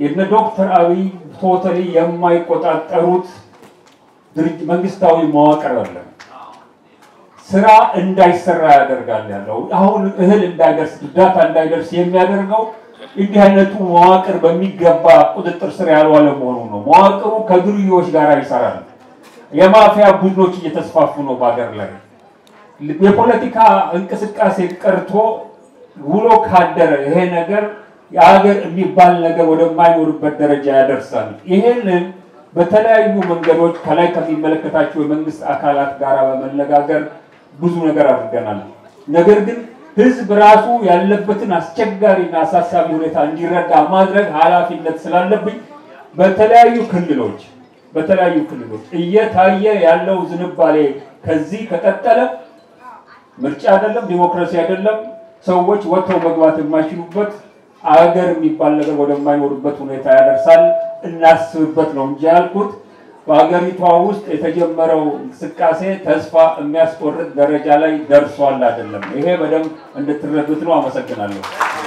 የነ ዶክተር አብይ ቶታሊ የማይቆጣጠሩት ድርጅ መንግስታዊ መዋቅር አለ። ስራ እንዳይሰራ ያደርጋል ያለው አሁን እህል እንዳይደርስ እርዳታ እንዳይደርስ የሚያደርገው እንዲህ አይነቱ መዋቅር በሚገባ ቁጥጥር ስር ያልዋለ መሆኑ ነው። መዋቅሩ ከዱርዬዎች ጋር ይሰራል። የማፊያ ቡድኖች እየተስፋፉ ነው በሀገር ላይ። የፖለቲካ እንቅስቃሴ ቀርቶ ውሎ ካደረ ይሄ ነገር የሀገር የሚባል ነገር ወደማይኖርበት ደረጃ ያደርሳል። ይሄንን በተለያዩ መንገዶች ከላይ ከሚመለከታቸው የመንግስት አካላት ጋር በመነጋገር ብዙ ነገር አድርገናል። ነገር ግን ህዝብ ራሱ ያለበትን አስቸጋሪና አሳሳቢ ሁኔታ እንዲረዳ ማድረግ ኃላፊነት ስላለብኝ በተለያዩ ክልሎች በተለያዩ ክልሎች እየታየ ያለው ዝንባሌ ከዚህ ከቀጠለ ምርጫ አይደለም፣ ዲሞክራሲ አይደለም፣ ሰዎች ወጥተው መግባት የማይችሉበት አገር የሚባል ነገር ወደማይኖርበት ሁኔታ ያደርሳል። እናስብበት ነው እንጂ ያልኩት በሀገሪቷ ውስጥ የተጀመረው እንቅስቃሴ ተስፋ የሚያስቆርጥ ደረጃ ላይ ደርሷል አይደለም። ይሄ በደንብ እንድትረዱት ነው። አመሰግናለሁ።